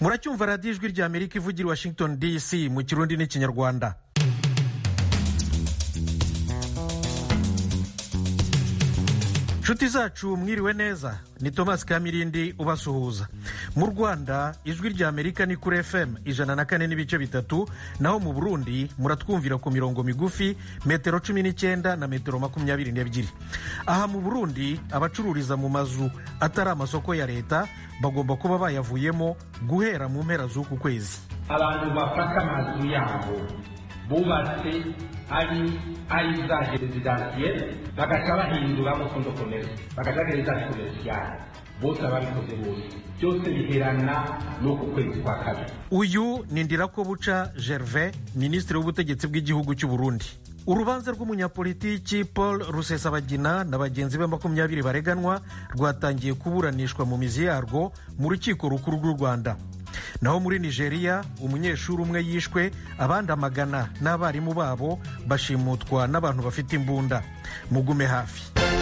muracyumva radiyo ijwi rya amerika ivugira i washington dc mu kirundi n'ikinyarwanda nshuti zacu mwiriwe neza ni thomas kamirindi ubasuhuza mu rwanda ijwi rya amerika ni kuri fm ijana na kane n'ibice bitatu naho mu burundi muratwumvira ku mirongo migufi metero cumi n'icyenda na metero makumyabiri n'ebyiri aha mu burundi abacururiza mu mazu atari amasoko ya leta bagomba kuba bayavuyemo guhera mu mpera z'uku kwezi abantu bafata amazu yabo bubatse ari ari za rezidansiyeri bagaca bahinduramo kondo komere bagaca rezidansi komerisiyari bose ababikoze bose byose biherana n'uku kwezi kwa kabiri uyu ni ndirakobuca gervais minisitiri w'ubutegetsi bw'igihugu cy'u burundi urubanza rw'umunyapolitiki paul rusesabagina na bagenzi be makumyabiri bareganwa rwatangiye kuburanishwa mu mizi yarwo mu rukiko rukuru rw'u rwanda naho muri nigeria umunyeshuri umwe yishwe abandi amagana n'abarimu babo bashimutwa n'abantu bafite imbunda mugume hafi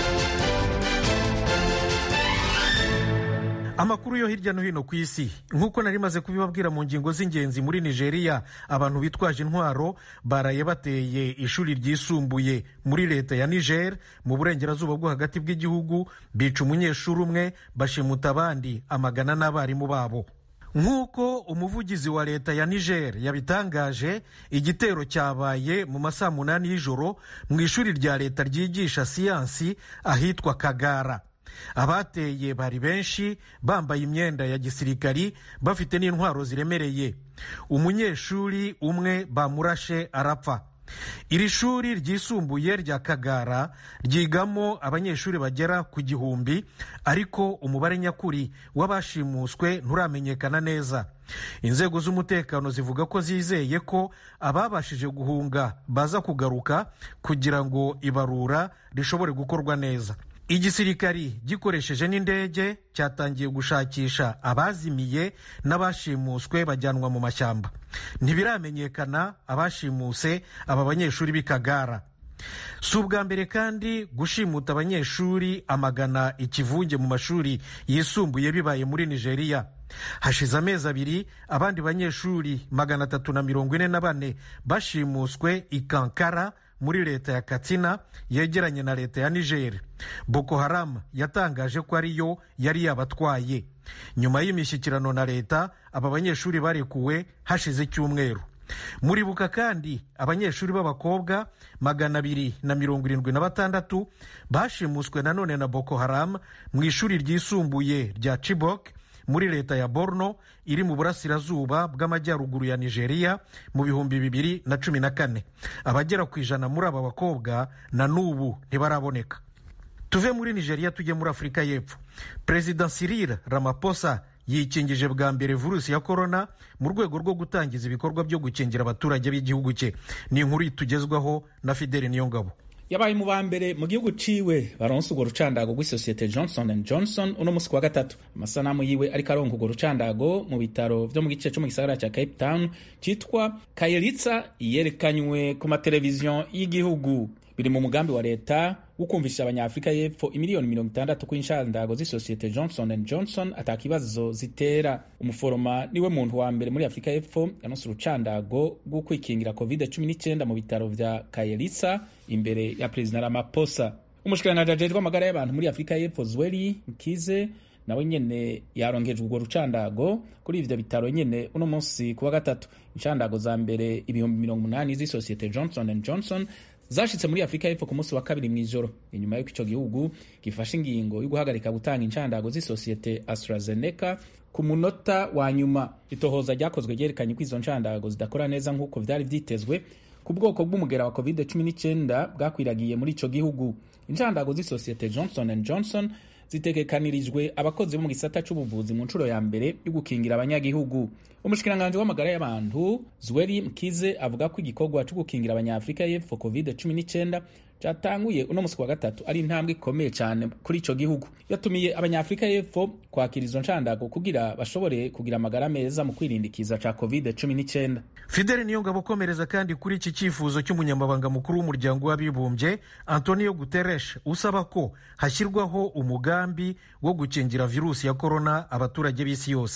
amakuru yo hirya no hino ku isi nk'uko nari maze kubibabwira mu ngingo z'ingenzi muri nigeria abantu bitwaje intwaro baraye bateye ishuri ryisumbuye muri leta ya niger mu burengerazuba bwo hagati bw'igihugu bica umunyeshuri umwe bashimuta abandi amagana n'abarimu babo nk'uko umuvugizi wa leta ya niger yabitangaje igitero cyabaye mu masaa munani y'ijoro mu ishuri rya leta ryigisha siyansi ahitwa kagara abateye bari benshi bambaye imyenda ya gisirikari bafite n'intwaro ziremereye umunyeshuri umwe bamurashe arapfa iri shuri ryisumbuye rya kagara ryigamo abanyeshuri bagera ku gihumbi ariko umubare nyakuri w'abashimuswe nturamenyekana neza inzego z'umutekano zivuga ko zizeye ko ababashije guhunga baza kugaruka kugira ngo ibarura rishobore gukorwa neza igisirikari gikoresheje n'indege cyatangiye gushakisha abazimiye n'abashimuswe bajyanwa mu mashyamba ntibiramenyekana abashimuse aba banyeshuri b'i kagara si ubwa mbere kandi gushimuta abanyeshuri amagana ikivunge mu mashuri yisumbuye bibaye muri nigeria hashize amezi abiri abandi banyeshuri magana atatu na mirongo ine na bane bashimuswe i kankara muri leta ya katsina yegeranye na leta ya niger boko haram yatangaje ko ariyo yari yabatwaye nyuma y'imishyikirano na leta aba banyeshuri barekuwe hashize icyumweru muribuka kandi abanyeshuri b'abakobwa magana abiri na mirongo irindwi na batandatu bashimuswe nanone na boko haram mu ishuri ryisumbuye rya chibok muri leta ya borno iri mu burasirazuba bw'amajyaruguru ya nigeria mu bihumbi bibiri na cumi na kane abagera ku ijana muri aba bakobwa na n'ubu ntibaraboneka tuve muri nigeria tujye muri afurika y'epfo perezida cyril ramaphosa yikingije bwa mbere virusi ya korona mu rwego rwo gutangiza ibikorwa byo gukingira abaturage b'igihugu cye ni inkuru itugezwaho na fideli niyongabo yabaye mu ba mbere mu gihugu ciwe baronse urwo rucandago rw'isosiyete johnson and johnson uno musi kuwa gatatu amasanamu yiwe ariko aronka urwo rucandago mu bitaro vyo mu gice co mu gisagara ca cape town citwa kayeritsa yerekanywe ku mateleviziyo y'igihugu biri mu mugambi wa leta wo kumvisha abanyafurika y'epfo imiliyoni mirongo itandatu kw'inshandago z'isosiyete johnson and johnson atakibazo zitera umuforoma niwe muntu wa mbere muri afurika y'epfo yanose urucandago rwo kwikingira covid 19 mu bitaro vya kayeritsa imbere ya perezida ramaphosa umushikiranganji ajejwe amagara y'abantu muri afurika y'epfo zweli mkize nawe nyene yarongejwe urwo rucandago kuri ivyo bitaro nyene uno munsi kuwa gatatu inshandago za mbere ibihumbi mirongo umunani z'isosiyete johnson and johnson zashitse muri afurika y'epfo ku munsi wa kabiri mw'ijoro inyuma y'uko ico gihugu gifashe ingingo yo guhagarika gutanga inshandago z'isosiyete astrazeneca ku munota wa nyuma itohoza ryakozwe ryerekanye ko izo nshandago zidakora neza nk'uko vyari vyitezwe ku bwoko bw'umugera wa covid 19 bwakwiragiye muri ico gihugu inshandago z'isosiyete johnson and johnson zitegekanirijwe abakozi bo mu gisata c'ubuvuzi mu nshuro ya mbere yo gukingira abanyagihugu umushikiranganji w'amagara y'abantu zweri mkize avuga ko igikorwa co gukingira abanyafurika y'epfo covid 19 cyatanguye uno musi wa gatatu ari intambwe ikomeye cyane kuri ico gihugu yatumiye abanyafurika y'epfo kwakira izo nshandago kugira bashobore kugira amagara meza mu kwirindikiza ca covid 19 fideli niyo ngabo ukomereza kandi kuri iki cyifuzo cy'umunyamabanga mukuru w'umuryango w'abibumbye antonio guterres usaba ko hashyirwaho umugambi wo gukingira virusi ya korona abaturage b'isi yose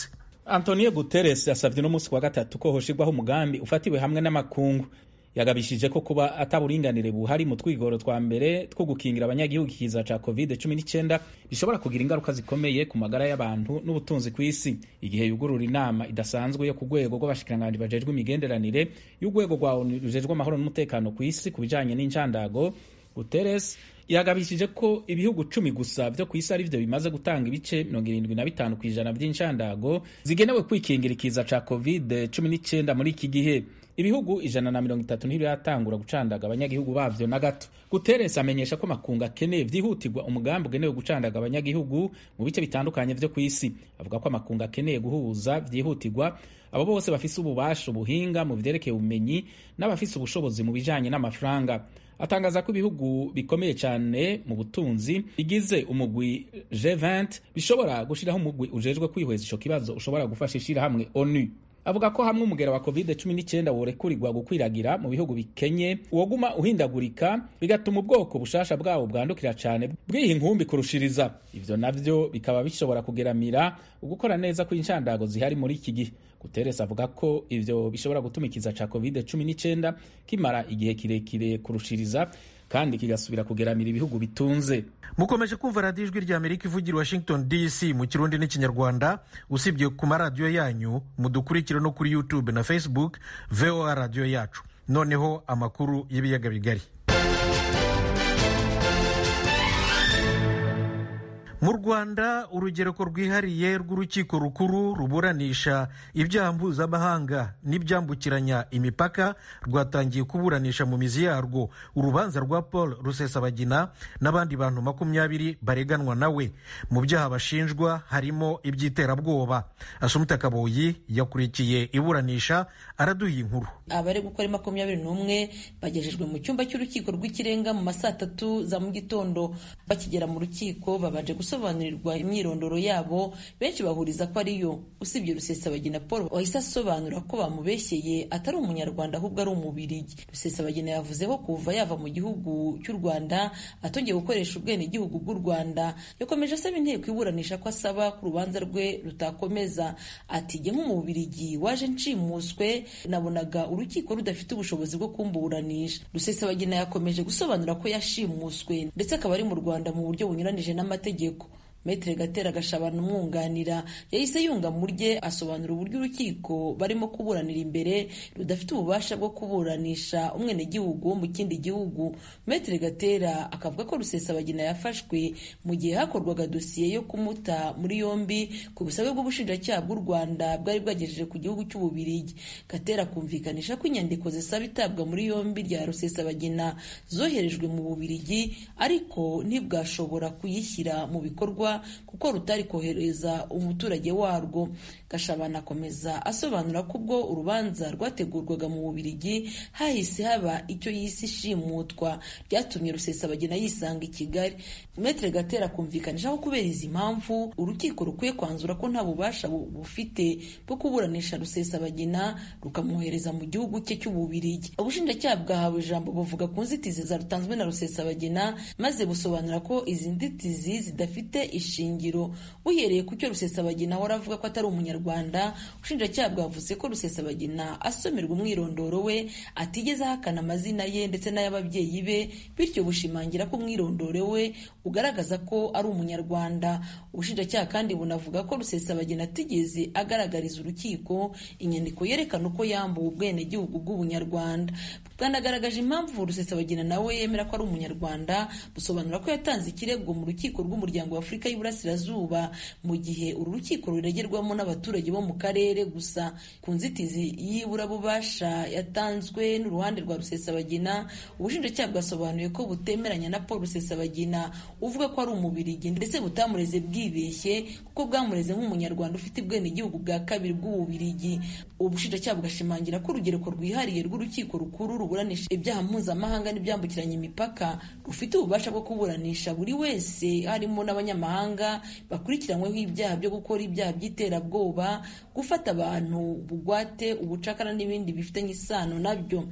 antonio guterres yasabye uno munsi wa gatatu ko hoshirwaho umugambi ufatiwe hamwe n'amakungu yagabishije ko kuba ataburinganire buhari mu twigoro twa mbere two gukingira abanyagihugu ikiza ca covid 19 bishobora kugira ingaruka zikomeye ku magara y'abantu n'ubutunzi ku isi igihe yugurura inama idasanzwe yo ku rwego rw'abashikiranganji bajejwe imigenderanire y'urwego rwa onu rujejwe amahoro n'umutekano ku isi ku bijanye n'incandago guterres yagabishije ko ibihugu cumi gusa vyo ku isi ari vyo bimaze gutanga ibice mirongo irindwi na bitanu ku ijana vy'inshandago zigenewe kwikingira ikiza ca covid 19 muri iki gihe ibihugu ijana na mirongo itatu ntibiratangura gucandaga abanyagihugu bavyo na gato guterres amenyesha ko makungu akeneye vyihutirwa umugambi ugenewe gucandaga abanyagihugu mu bice bitandukanye vyo ku isi avuga ko amakungu akeneye guhuza vyihutirwa abo bose bafise ububasha ubuhinga mu vyerekeye ubumenyi n'abafise ubushobozi mu bijanye n'amafaranga atangaza ko ibihugu bikomeye cyane mu butunzi bigize umugwi G20 bishobora gushiraho umugwi ujejwe kwihweza ico kibazo ushobora gufasha ishirahamwe ONU avuga ko hamwe umugera wa covid 19 worekurirwa gukwiragira mu bihugu bikenye uwoguma uhindagurika bigatuma ubwoko bushasha bwawo bwandukira cyane bwiha inkumbi kurushiriza ivyo navyo bikaba bishobora kugeramira ugukora neza kw'inshandago zihari muri iki gihe guterres avuga ko ivyo bishobora gutuma ikiza ca covid 19 kimara igihe kirekire kurushiriza kandi kigasubira kugeramira ibihugu bitunze mukomeje kumva radiyo ijwi rya amerika ivugira washington dc mu kirundi n'ikinyarwanda usibye ku maradiyo yanyu mudukurikire no kuri youtube na facebook voa radiyo yacu noneho amakuru y'ibiyaga bigari mu rwanda urugereko rwihariye rw'urukiko rukuru ruburanisha ibyaha mpuzamahanga n'ibyambukiranya imipaka rwatangiye kuburanisha mu mizi yarwo urubanza rwa paul rusesabagina n'abandi bantu makumyabiri bareganwa nawe mu byaha bashinjwa harimo iby'iterabwoba asumita kaboyi yakurikiye iburanisha araduha inkuru abari gukora makumyabiri n'umwe bagejejwe mu cyumba cy'urukiko rw'ikirenga mu ma saa tatu za mu gitondo bakigera mu rukiko babanje gusobanurirwa imyirondoro yabo benshi bahuriza ko ariyo usibye rusesabagina paul wahise asobanura ko bamubeshyeye atari umunyarwanda ahubwo ari umubirigi rusesabagina yavuze ko kuva yava mu gihugu cy'u rwanda atongeye gukoresha ubwenegihugu bw'u rwanda yakomeje asaba inteko iburanisha ko asaba ko urubanza rwe rutakomeza ati jye nk'umubirigi waje nshimuswe nabonaga urukiko rudafite ubushobozi bwo kumburanisha rusesabagina yakomeje gusobanura ko yashimuswe ndetse akaba ari mu rwanda mu buryo bunyuranije n'amategeko Metre Gatera Gashabana umwunganira yahise yunga mu rye asobanura uburyo urukiko barimo kuburanira imbere rudafite ububasha bwo kuburanisha umwenegihugu wo mu kindi gihugu Metre Gatera akavuga ko Rusesabagina yafashwe mu gihe hakorwaga dosiye yo kumuta muri yombi ku busabe bw'ubushinjacyaha bw'u Rwanda bwari bwagejeje ku gihugu cy'Ububirigi Gatera kumvikanisha ko inyandiko zisaba itabwa muri yombi rya Rusesabagina zoherejwe mu Bubirigi ariko ntibwashobora kuyishyira mu bikorwa kuko rutari kohereza umuturage warwo gashabana akomeza asobanura ko ubwo urubanza rwategurwaga mu bubirigi hahise haba icyo yise ishimutwa ryatumye rusesabagina yisanga i kigali metre gatera kumvikanisha ko kubera izi mpamvu urukiko rukwiye kwanzura ko nta bubasha bufite bwo kuburanisha rusesabagina rukamwohereza mu gihugu cye cy'ububirigi ubushinjacyaha bwahawe ijambo buvuga ku nzitizi zarutanzwe na rusesabagina maze busobanura ko izi nzitizi zidafite ishingiro buhereye ku cyo rusesabagina ahora avuga ko atari umunyarwanda ubushinjacyaha bwavuze ko rusesabagina asomerwa umwirondoro we atigeze ahakana amazina ye ndetse n'ay'ababyeyi be bityo bushimangira ko umwirondoro we ugaragaza ko ari umunyarwanda ubushinjacyaha kandi bunavuga ko rusesabagina atigeze agaragariza urukiko inyandiko yerekana uko yambuwe ubwenegihugu bw'ubunyarwanda bwanagaragaje impamvu rusesabagina nawe yemera ko ari umunyarwanda busobanura ko yatanze ikirego mu rukiko rw'umuryango wa afurika y'iburasirazuba mu gihe uru rukiko ruregerwamo n'abaturage bo mu karere gusa ku nzitizi y'iburabubasha yatanzwe n'uruhande rwa rusesabagina ubushinjacyaha bwasobanuye ko butemeranya na paul rusesabagina uvuga ko ari umubirigi ndetse butamureze bwibeshye kuko bwamureze nk'umunyarwanda ufite ubwenegihugu bwa kabiri bw'ububirigi ubushinjacyaha bugashimangira ko urugereko rwihariye rw'urukiko rukuru ruburanisha ibyaha mpuzamahanga n'ibyambukiranya imipaka rufite ububasha bwo kuburanisha buri wese harimo n'abanyamahanga bakurikiranyweho ibyaha byo gukora ibyaha by'iterabwoba gufata abantu bugwate ubucakara n'ibindi bifitanye isano nabyo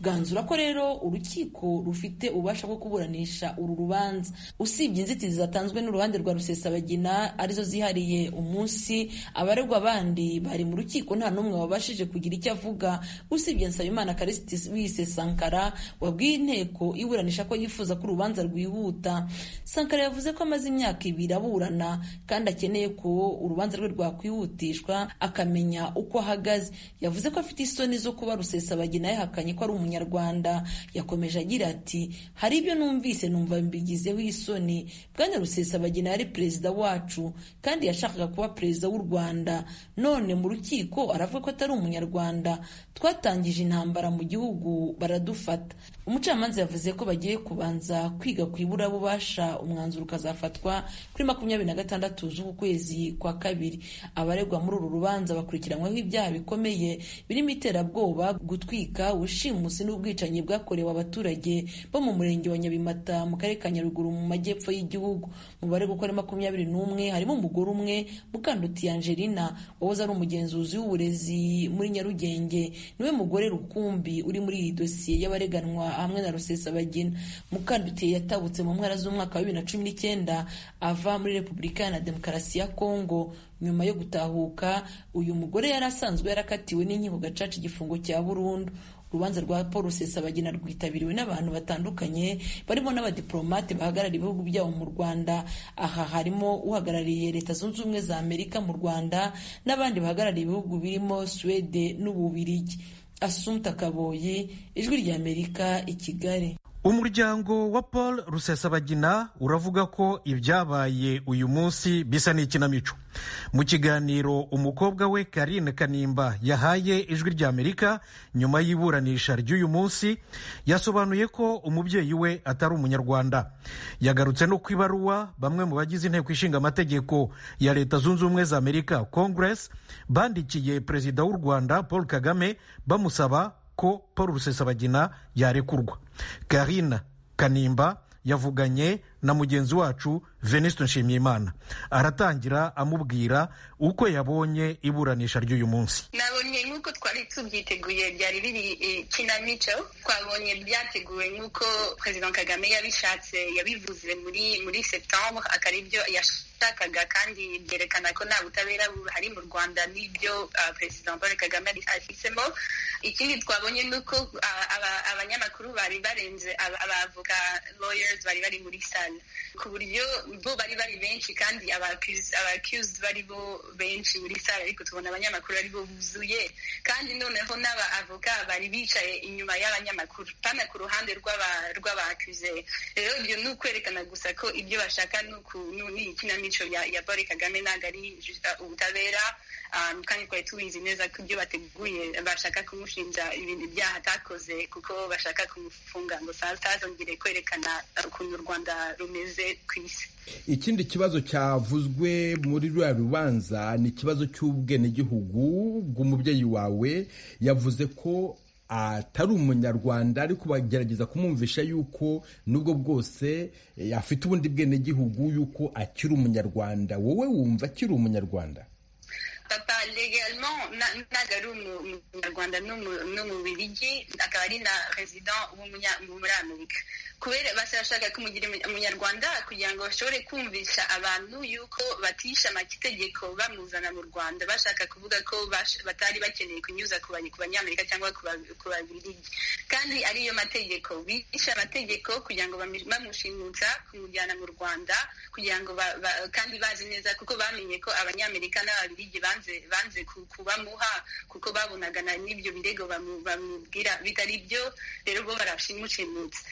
bwanzura ko rero urukiko rufite ububasha bwo kuburanisha uru rubanza usibye inzitizi zatanzwe n'uruhande rwa rusesabagina arizo zihariye umunsi abaregwa bandi bari mu rukiko nta n'umwe wabashije kugira icyo avuga usibye nsabimana karisiti wise sankara wabwiye inteko iburanisha ko yifuza ko urubanza rwihuta sankara yavuze ko amaze imyaka ibiri aburana kandi akeneye ko urubanza rwe rwakwihutishwa akamenya uko ahagaze yavuze ko afite isoni zo kuba rusesabagina yahakanye ko ari umunyarwanda yakomeje agira ati hari ibyo numvise numva mbigizeho isoni bwana rusesabagina yari perezida wacu kandi yashakaga kuba perezida w'u rwanda none mu rukiko aravuga ko atari umunyarwanda twatangije intambara mu gihugu baradufata umucamanza yavuze ko bagiye kubanza kwiga ku iburabubasha umwanzuro ukazafatwa kuri makumyabiri na gatandatu z'uku kwezi kwa kabiri abaregwa muri uru rubanza bakurikiranyweho ibyaha bikomeye birimo iterabwoba gutwika ubushimusi n'ubwicanyi bwakorewe abaturage bo mu murenge wa nyabimata mu karere ka nyaruguru mu majyepfo y'igihugu mu baregwa uko ari makumyabiri n'umwe harimo umugore umwe mukanduti angelina wahoze ari umugenzuzi w'uburezi muri nyarugenge niwe mugore rukumbi uri muri iyi dosiye y'abareganwa hamwe na rusesabagina mukandutiye yatabutse mu mpera z'umwaka wa bibiri na cumi n'icyenda ava muri repubulika na demokarasi ya kongo nyuma yo gutahuka uyu mugore yari asanzwe yarakatiwe n'inkiko gacaca igifungo cya burundu urubanza rwa paul rusesabagina rwitabiriwe n'abantu batandukanye barimo n'abadiplomate bahagarariye ibihugu byabo mu rwanda aha harimo uhagarariye leta zunze ubumwe za amerika mu rwanda n'abandi bahagarariye ibihugu birimo suwede n'ububirigi asumta kaboyi ijwi ry'amerika i kigali umuryango wa paul rusesabagina uravuga ko ibyabaye uyu munsi bisa n'ikinamico mu kiganiro umukobwa we karine kanimba yahaye ijwi ry'amerika nyuma y'iburanisha ry'uyu munsi yasobanuye ko umubyeyi we atari umunyarwanda yagarutse no ku ibaruwa bamwe mu bagize inteko ishinga amategeko ya leta zunze ubumwe za amerika congress bandikiye perezida w'u rwanda paul kagame bamusaba ko paul rusesabagina yarekurwa karina kanimba yavuganye na mugenzi wacu venuste nshimiyimana aratangira amubwira uko yabonye iburanisha ry'uyu munsi nabonye nk'uko twari tubyiteguye byari biri kinamico twabonye byateguwe nk'uko perezida kagame yabishatse yabivuze muri muri septembre akaba ibyo yashakaga kandi byerekana ko nta butabera buhari mu rwanda n'ibyo perezida paul kagame afisemo ikindi twabonye ni uko abanyamakuru bari barenze abavoka lawyers bari bari muri sale ku buryo bo bari bari benshi kandi abakuzed bari bo benshi muri sale ariko tubona abanyamakuru ari bo buzuye kandi noneho n'abavoka bari bicaye inyuma y'abanyamakuru pana ku ruhande rw'abakuze rero ibyo ni ukwerekana gusa ko ibyo bashaka ni ikinamico ya paul kagame ntabwo ari ubutabera kandi twari tubizi neza ko ibyo bateguye bashaka kumushinja ibintu ibyaha atakoze kuko bashaka kumufunga ngo atazongere kwerekana ukuntu u rwanda rumeze ku isi ikindi kibazo cyavuzwe muri ruriya rubanza ni ikibazo cy'ubwenegihugu bw'umubyeyi wawe yavuze ko atari umunyarwanda ariko bagerageza kumwumvisha yuko nubwo bwose afite ubundi bwenegihugu yuko akiri umunyarwanda wowe wumva akiri umunyarwanda papa legalement ntabwo ari umunyarwanda n'umubirigi akaba ari na resident muri amerika kubera bashaka kumugira umunyarwanda kugira ngo bashobore kumvisha abantu yuko batisha amategeko bamuzana mu rwanda bashaka kuvuga ko batari bakeneye kunyuza ku banyamerika cyangwa ku babirigi kandi ariyo mategeko bishe amategeko kugira ngo bamushimutsa kumujyana mu rwanda kugira ngo kandi bazi neza kuko bamenye ko abanyamerika n'ababirigi banze banze kubamuha kuko babonaga n'ibyo birego bamubwira bitari byo rero bo barashimushimutse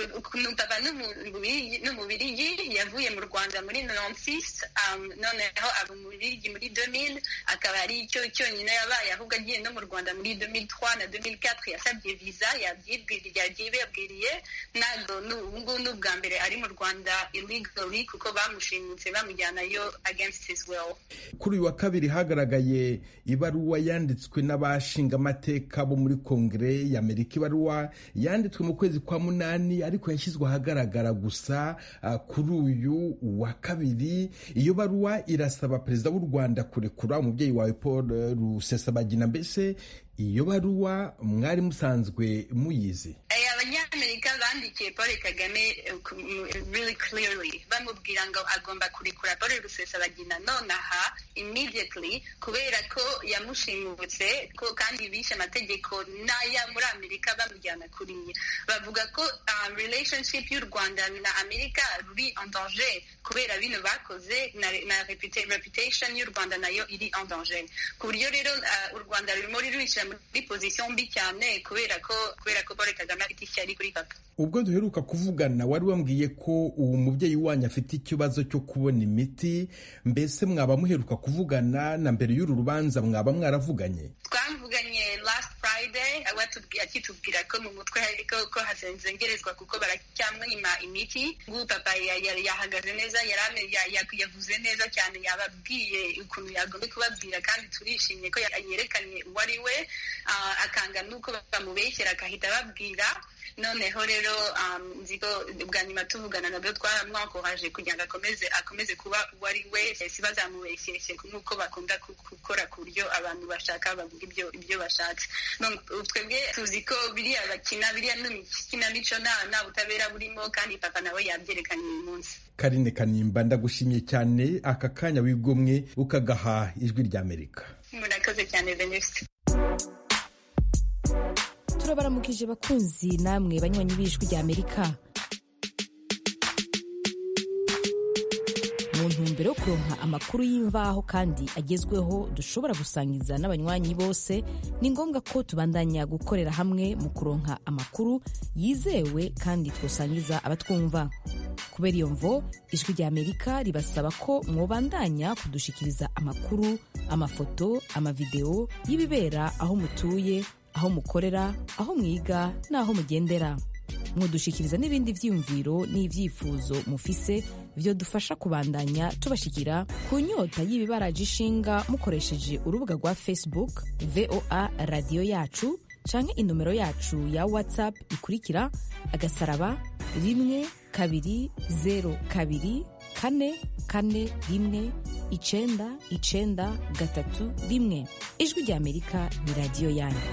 papa n'umubirigi yavuye mu rwanda muri nonsis noneho aba umubirigi muri 2000 akaba ari cyo cyonyine yabaye ahubwo agiye no mu rwanda muri 2003 na 2004 yasabye visa yabyibabwiriye ntabwo ubu ngubu ni ubwa mbere ari mu rwanda illegally kuko bamushimutse bamujyanayo against his will kuri uyu wa kabiri hagaragaye hagaragaye ibaruwa yanditswe n'abashingamateka bo muri kongere y'amerika ibaruwa yanditswe mu kwezi kwa munani ariko yashyizwe ahagaragara gusa uh, kuri uyu wa kabiri iyo baruwa irasaba perezida w'u rwanda kurekura umubyeyi wawe paul rusesabagina mbese iyo baruwa mwari musanzwe muyizi abanyamerika bandikiye paul kagame really clearly bamubwira ngo agomba kurekura paul rusesabagina nonaha immediately kubera ko yamushimutse ko kandi bishe amategeko n'aya muri amerika bamujyana kuriya bavuga ko um, relationship y'u rwanda na amerika ruri en danger kubera bino bakoze na, na reputation y'u rwanda nayo iri en danger ku buryo rero uh, u rwanda rurimo rirwishyira muri position mbi cyane kubera ko kubera ko paul kagame afite ishyari kuri papa ubwo duheruka kuvugana wari wambwiye ko uwo mubyeyi wanyu afite ikibazo cyo kubona imiti mbese mwaba muheruka kuvugana na mbere y'uru rubanza mwaba mwaravuganye twavuganye last friday akitubwira ko mu mutwe hariko ko hazengerezwa kuko baracyamwima imiti ngubu papa yahagaze neza yavuze neza cyane yababwiye ukuntu yagomba kubabwira kandi turishimye ko yerekanye uwo ari we akanga n'uko bamubeshyera akahita ababwira noneho rero nzi ko bwa nyuma tuvugana nabyo twaramwakoraje kugira ngo akomeze akomeze kuba uwo ari we si bazamubeshyeshye nk'uko bakunda gukora ku buryo abantu bashaka bavuga ibyo ibyo bashatse twebwe tuzi ko biriya bakina biriya n'ikinamico nta butabera burimo kandi papa nawe yabyerekanye uyu munsi karine kanimba ndagushimye cyane aka kanya wigomwe ukagaha ijwi ry'amerika murakoze cyane venuste turabaramukije bakunzi namwe banywanyi b'ijwi rya amerika mu ntumbero yo kuronka amakuru y'imvaho kandi agezweho dushobora gusangiza n'abanywanyi bose ni ngombwa ko tubandanya gukorera hamwe mu kuronka amakuru yizewe kandi twosangiza abatwumva kubera iyo mvo ijwi rya amerika ribasaba ko mwobandanya kudushikiriza amakuru amafoto amavideo y'ibibera aho mutuye aho mukorera aho mwiga n'aho mugendera mwodushikiriza n'ibindi vyiyumviro n'ivyifuzo mufise vyo dufasha kubandanya tubashikira ku nyota y'ibibaraje ishinga mukoresheje urubuga rwa facebook voa radiyo yacu canke inomero yacu ya whatsapp ikurikira agasaraba rimwe kabiri zero kabiri kane kane rimwe icenda icenda gatatu rimwe ijwi rya amerika ni radiyo yanyu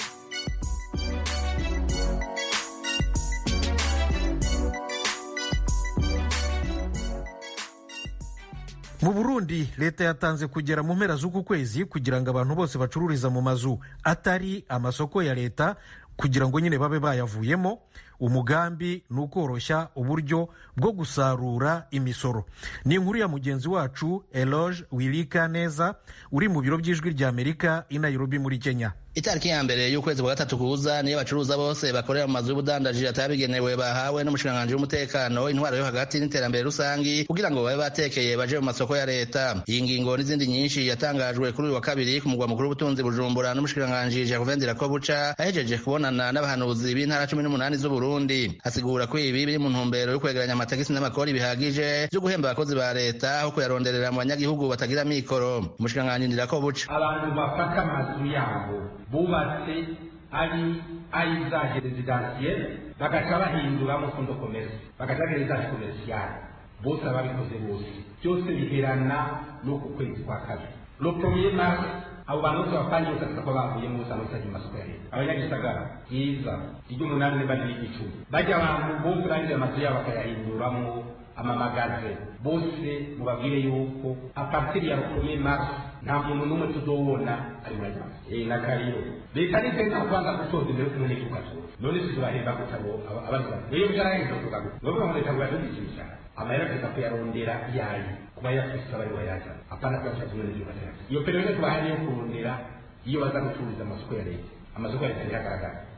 mu burundi leta yatanze kugera mu mpera z'uku kwezi kugira ngo abantu bose bacururiza mu mazu atari amasoko ya leta kugira ngo nyine babe bayavuyemo umugambi ni ukoroshya uburyo bwo gusarura imisoro ni inkuru ya mugenzi wacu eloge wirika neza uri mu biro by'ijwi rya amerika i nairobi muri kenya itariki ya mbere y'ukwezi kwa gatatu kuza niyo abacuruza bose bakorera mu mazu y'ubudandaji atabigenewe bahawe n'umushikiranganji w'umutekano intwaro yo hagati n'iterambere rusangi kugira ngo babe batekeye baje mu masoko ya leta iyi ngingo n'izindi nyinshi yatangajwe kuri uyu wa kabiri ku mugwa mukuru w'ubutunzi bujumbura n'umushikiranganji jacques ndirakobuca ahejeje kubonana n'abahanuzi b'intara cumi n'umunani z'uburundi asigura ko ibi biri mu ntumbero yo kwegeranya amatagisi n'amakori bihagije byo guhemba abakozi ba leta aho kuyaronderera mu banyagihugu batagira mikoro umushikiranganji ndirakobuca abantu bafata amazu yabo bubatse ari ay'izaje rezidansiyeri bagaca bahinduramo fondo komerisi bagaca rezidansi komerisiyari bose ababikoze bose byose biherana n'uku kwezi kwa kabiri lo premier mars abo bantu bose bapangiye bose ko bavuyemo bose abasajya mu masoko ya leta abanyagisagara byiza iry'umunani niba n'iry'icumi bajya abantu bose bagize amazu yabo bakayahinduramo amamagaze bose mubabwire yuko apartiri ya rokomeye mars nta muntu n'umwe tuzobona ari muri ayo mazu eh nakariyo leta nitenda kubanza gutoza imbere kumwe n'itugatura none tuzobahemba gutabo abaza rero byaraheze kuvuga ngo nubwo ngo leta bwadugisha amahera tuza kuyarondera yayo kuba yafise abari bayaza apana kuyaca tumwe n'igihugu iyo periode tubahaye yo kurondera iyo baza gucuruza amasoko ya leta amasoko ya leta biragaragara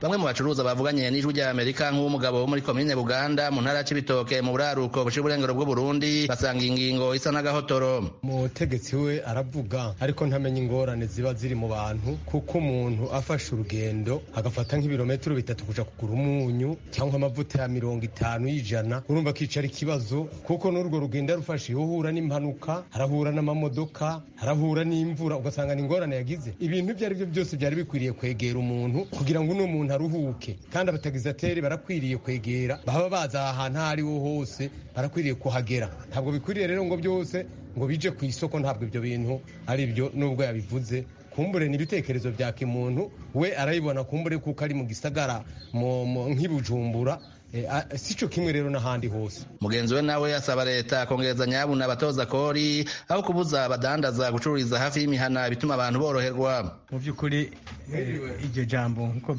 bamwe mu bacuruza bavuganye n'ijwi rya amerika nk'uw'umugabo wo muri komine buganda mu ntara y'ibitoke mu buraruko bushira uburengero bw'uburundi basanga ingingo isa n'agahotoro umutegetsi we aravuga ariko ntamenya ingorane ziba ziri mu bantu kuko umuntu afashe urugendo agafata nk'ibirometero bitatu kuja kugura umunyu cyangwa amavuta ya mirongo itanu y'ijana urumva kicara ikibazo kuko n'urwo rugendo rufashe uhura n'impanuka harahura n'amamodoka harahura n'imvura ugasanga ni ingorane yagize ibintu ibyo ari byo byose byari bikwiriye kwegera umuntu kugira ngo uno muntu aruhuke kandi abatagizateri barakwiriye kwegera baba baza aha hantu aho ariho hose barakwiriye kuhagera ntabwo bikwiriye rero ngo byose ngo bije ku isoko ntabwo ibyo bintu ari byo nubwo yabivuze kumbure ni ibitekerezo bya kimuntu we arabibona kumbure kuko ari mu gisagara nk'ibujumbura si cyo kimwe rero n'ahandi hose mugenzi we nawe asaba leta kongereza nyabuna abatoza kori aho kubuza abadandaza gucururiza hafi y'imihana bituma abantu boroherwa mu by'ukuri iryo jambo nk'uko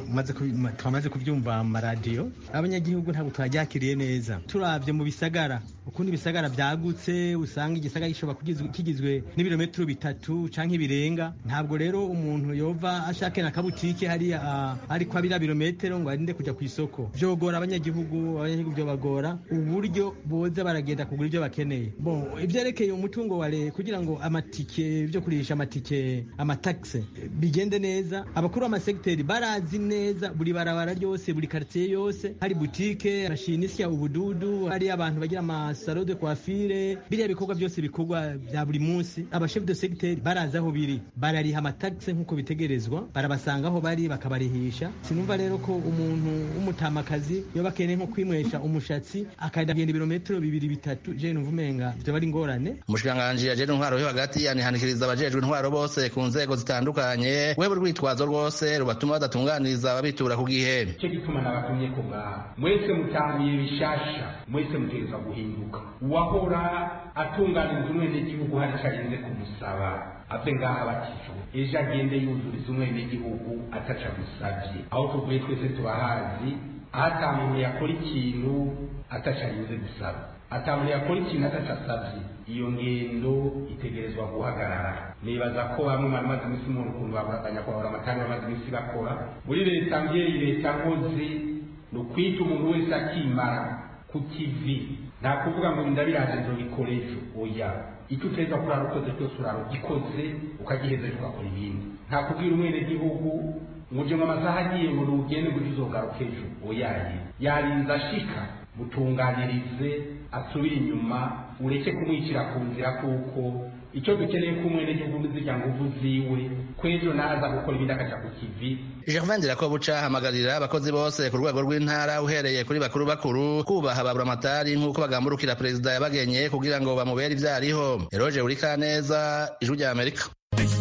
twamaze kubyumva mu maradiyo abanyagihugu ntabwo twaryakiriye neza turabye mu bisagara ukundi ibisagara byagutse usanga igisagara gishobora kigizwe n'ibirometero bitatu cyangwa ibirenga ntabwo rero umuntu yova ashaka na kabutike hariya ariko abira birometero ngo arinde kujya ku isoko byogora abanyagihugu abanyagihugu byo bagora uburyo boza baragenda kugura ibyo bakeneye bon ibyerekeye umutungo wa leta kugira ngo amatike byo kurisha amatike amatakse bigende neza abakuru b'amasegiteri barazi neza buri barabara ryose buri quartier yose hari butike mashinisi ya ubududu hari abantu bagira amasalo de coiffure biriya bikorwa byose bikorwa bya buri munsi abashef de segiteri barazi aho biri barariha amatakse nk'uko bitegerezwa barabasanga aho bari bakabarihisha sinumva rero ko umuntu w'umutamakazi iyo bakeneye nko kwimwesha umushatsi akagenda ibirometero bibiri bitatu je numva umenga vyo bari ingorane umushikiranganji ajejwe intwaro yo hagati yanihanikiriza abajejwe intwaro bose ku nzego zitandukanye wewe urwitwazo rwose rubatuma badatunganiriza ababitura ku gihe cyo gituma nabatumye ko ngaha mwese mutangiye bishasha mwese mutegerezwa guhinduka uwahora atunganiriza umwenegihugu hari ico arinze kumusaba ave ngaha batijwe ejo agende yuzuriza umwenegihugu ataca musavye aho tuvuye twese tubahazi aho ata muntu yakora ikintu atacarinze gusaba ata muntu yakora ikintu atacasavye iyo ngendo itegerezwa guhagarara nibaza ko bamwe bari maze iminsi umuntu ukuntu abanyakubahora amatanga bamaze iminsi bakora muri leta mbyeyi leta nkozi ni ukwita umuntu wese akimara ku kivi nta kuvuga ngo ndabiraje nzobikora ejo oya icyo uteza kurara ukoze cyose urara ugikoze ukagiheza ugakora ibindi nta kubwira umwenegihugu muje mu amasaha agiye ngo ugende ngo uzogaruke ejo oyaye yarinze ashika mutunganirize asubire inyuma ureke kumwicira ku nzira kuko icyo dukeneye ko umwenegihugu zirya nguvu ziwe kwejo naza gukora ibindi akaja ku kivi Gervain Ndirakobuca ahamagarira abakozi bose ku rwego rw'intara uhereye kuri bakuru bakuru kubaha baburamatari nk'uko bagamburukira perezida yabagenye kugira ngo bamubere ivyariho Eroje Urikaneza ijwi rya Amerika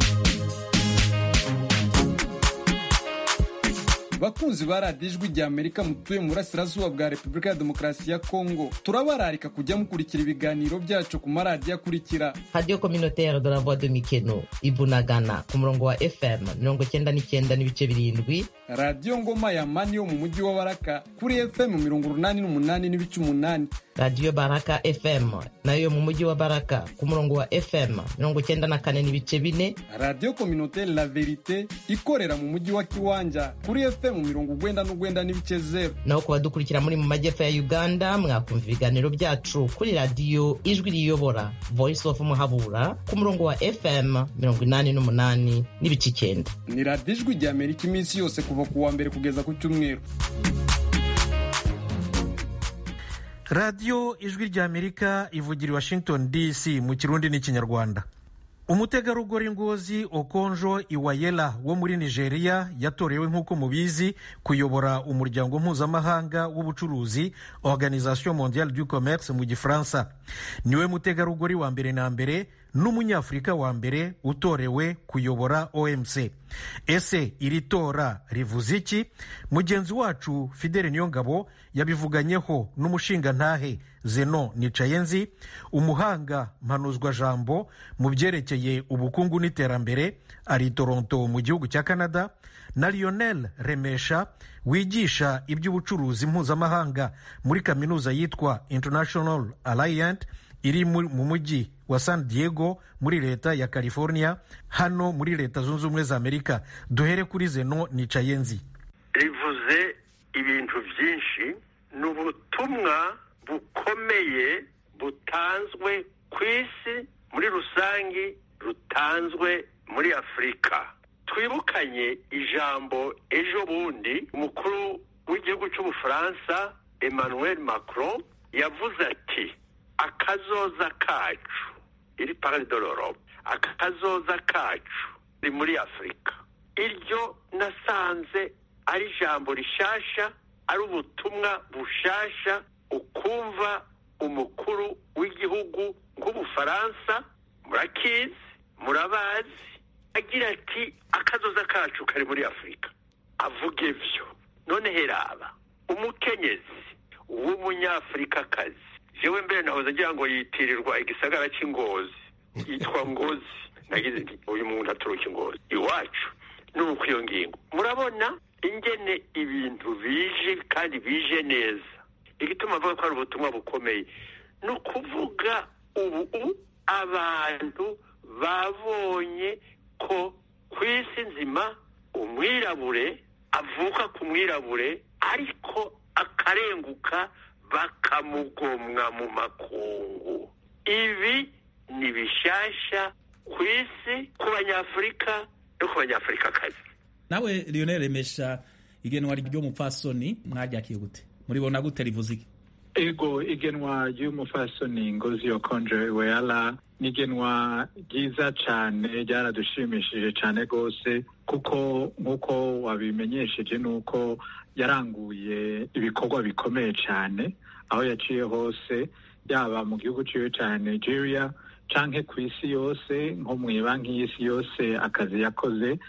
bakunzi ba radiyo ijwi rya amerika mutuye mu burasirazuba bwa repubulika ya demokarasi ya kongo turabararika kujya mukurikira ibiganiro byacu ku maradiyo akurikira radiyo kominotere de la voix de mikeno ibunagana ku murongo wa fm mirongo cyenda n'icyenda n'ibice birindwi radiyo ngoma ya mani yo mu mujyi wa baraka kuri fm mirongo urunani n'umunani n'ibice umunani radiyo baraka fm nayo mu mujyi wa baraka ku murongo wa fm mirongo cyenda na kane n'ibice bine radiyo kominotere la verite ikorera mu mujyi wa kiwanja kuri fm mu mirongo ugwenda n'ugwenda n'ibice zero naho ku badukurikira muri mu majyepfo ya uganda mwakumva ibiganiro byacu kuri radiyo ijwi riyobora voice of muhabura ku murongo wa fm mirongo inani n'umunani n'ibice icyenda ni radiyo ijwi rya amerika iminsi yose kuva ku wa mbere kugeza ku cyumweru radiyo ijwi rya amerika ivugira i washington dc mu kirundi n'ikinyarwanda umutegarugori ngozi okonjo iwayela wo muri nigeria yatorewe nk'uko mubizi kuyobora umuryango mpuzamahanga w'ubucuruzi organisation mondiale du commerce mu gifaransa niwe mutegarugori wa mbere na mbere n'umunyafurika wa mbere utorewe kuyobora omc ese iri tora rivuze iki mugenzi wacu fidele niyongabo yabivuganyeho n'umushingantahe zeno nicayenzi umuhanga mpanuzwa jambo mu byerekeye ubukungu n'iterambere ari toronto mu gihugu cya canada na lionel remesha wigisha iby'ubucuruzi mpuzamahanga muri kaminuza yitwa international alliant iri mu mujyi wa san diego muri leta ya california hano muri leta zunze ubumwe za amerika duhere kuri zeno nicayenzi ibintu byinshi ni ubutumwa bukomeye butanzwe ku isi muri rusange rutanzwe muri afurika twibukanye ijambo ejo bundi umukuru w'igihugu cy'ubufaransa emmanuel macron yavuze ati akazoza kacu iri parade de l'Europe akazoza kacu ni muri afurika iryo nasanze ari ijambo rishasha ari ubutumwa bushasha ukumva umukuru w'igihugu nk'ubufaransa murakizi murabazi agira ati akazoza kacu kari muri afurika avuga ibyo none heraba umukenyezi w'umunyafurikakazi jewe mbere nahoze agira ngo yitirirwa igisagara cy'ingozi yitwa ngozi nagize nti uyu muntu aturuka ingozi iwacu ni uko iyo ngingo murabona ingene ibintu bije kandi bije neza igituma avuga ko ari ubutumwa bukomeye ni ukuvuga ubu abantu babonye ko ku isi nzima umwirabure avuka ku mwirabure ariko akarenguka bakamugomwa mu makungu ibi ni bishasha ku isi ku banyafurika no ku banyafurikakazi nawe lionel remesha igenwa ry'umupfasoni mwaryakiye gute muribona gute rivuze iki ego igenwa ry'umufasoni ngozi yokonje weyala ni igenwa ryiza cyane ryaradushimishije cyane rwose kuko nk'uko wabimenyesheje ni uko yaranguye ibikorwa bikomeye cyane aho yaciye hose yaba mu gihugu cyiwe cya nigeria canke ku isi yose nko mu banki y'isi yose akazi yakoze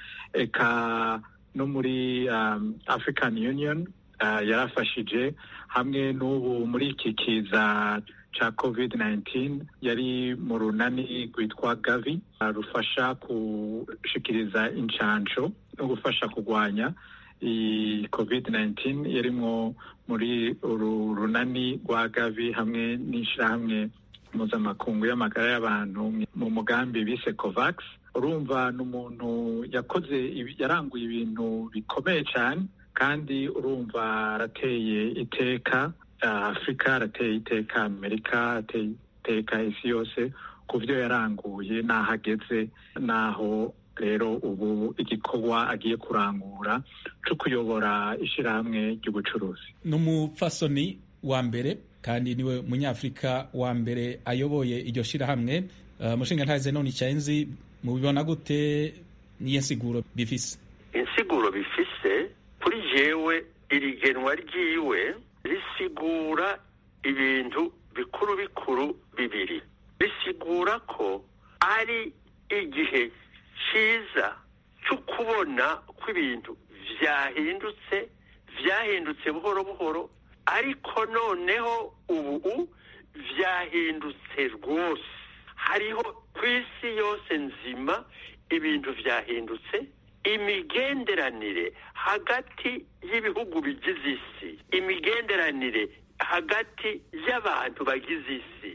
eka no muri um, african union uh, yarafashije hamwe n'ubu muri iki kiza ca covid 19 yari mu runani rwitwa gavi uh, rufasha gushikiriza incanco no gufasha kurwanya iyi covid 19 yarimwo muri uru runani rwa gavi hamwe n'ishirahamwe mpuzamakungu y'amagara y'abantu mu mugambi bise covax urumva ni umuntu yakoze yaranguye ibintu bikomeye cyane kandi urumva arateye iteka afurika arateye iteka amerika arateye iteka isi yose ku byo yaranguye n'aho ageze n'aho rero ubu igikorwa agiye kurangura cyo kuyobora ishyirahamwe ry'ubucuruzi ni umupfasoni wa mbere kandi niwe munyafurika wa mbere ayoboye iryo shyirahamwe uh, mushinga ntaze none icyenzi mubibona gute niyo nsiguro bifise insiguro bifise kuri jewe iri genwa ryiwe risigura ibintu bikuru bikuru bibiri risigura ko ari igihe cyiza cyo kubona ko ibintu byahindutse byahindutse buhoro buhoro ariko noneho ubu byahindutse rwose hariho ku isi yose nzima ibintu byahindutse imigenderanire hagati y'ibihugu bigize isi imigenderanire hagati y'abantu bagize isi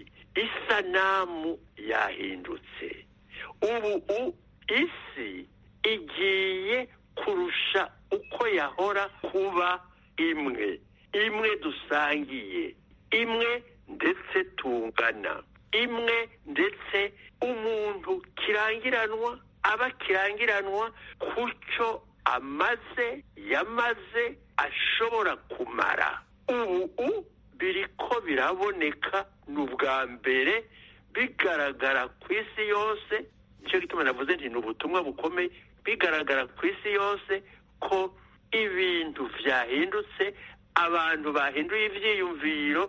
isanamu yahindutse ubu isi igiye kurusha uko yahora kuba imwe imwe dusangiye imwe ndetse tungana imwe ndetse umuntu kirangiranwa aba kirangiranwa ku cyo amaze yamaze ashobora kumara ubu biri ko biraboneka ni ubwa mbere bigaragara ku isi yose nicyo gituma navuze nti ni ubutumwa bukomeye bigaragara ku isi yose ko ibintu byahindutse abantu bahinduye ibyiyumviro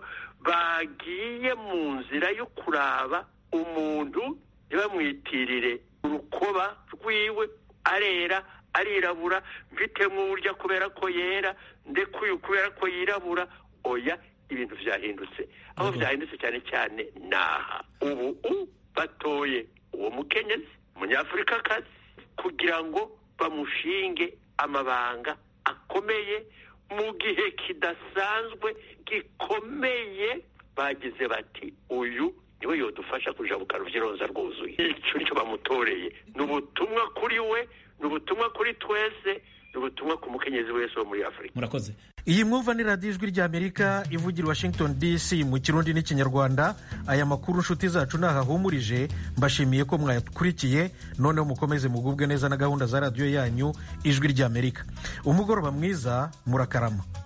bagiye mu nzira yo kuraba umuntu ntibamwitirire urukoba rwiwe arera arirabura mfitemo uburyo kubera ko yera ndekuye kubera ko yirabura oya ibintu byahindutse aho byahindutse cyane cyane naha ubu batoye uwo mukenyezi umunyafurikakazi kugira ngo bamushinge amabanga akomeye mu gihe kidasanzwe gikomeye bagize bati uyu niwe yodufasha kujabuka ruvyironza rwuzuye icyo nicyo bamutoreye ni ubutumwa kuri we ni ubutumwa kuri twese ubutumwa ku mukenyezi wese wo muri afurika murakoze iyi mwumva ni radiyo ijwi ry'amerika ivugira washington dc mu kirundi n'ikinyarwanda aya makuru nshuti zacu ntahahumurije mbashimiye ko mwayakurikiye noneho mukomeze mugubwe neza na gahunda za radiyo yanyu ijwi ry'amerika umugoroba mwiza murakarama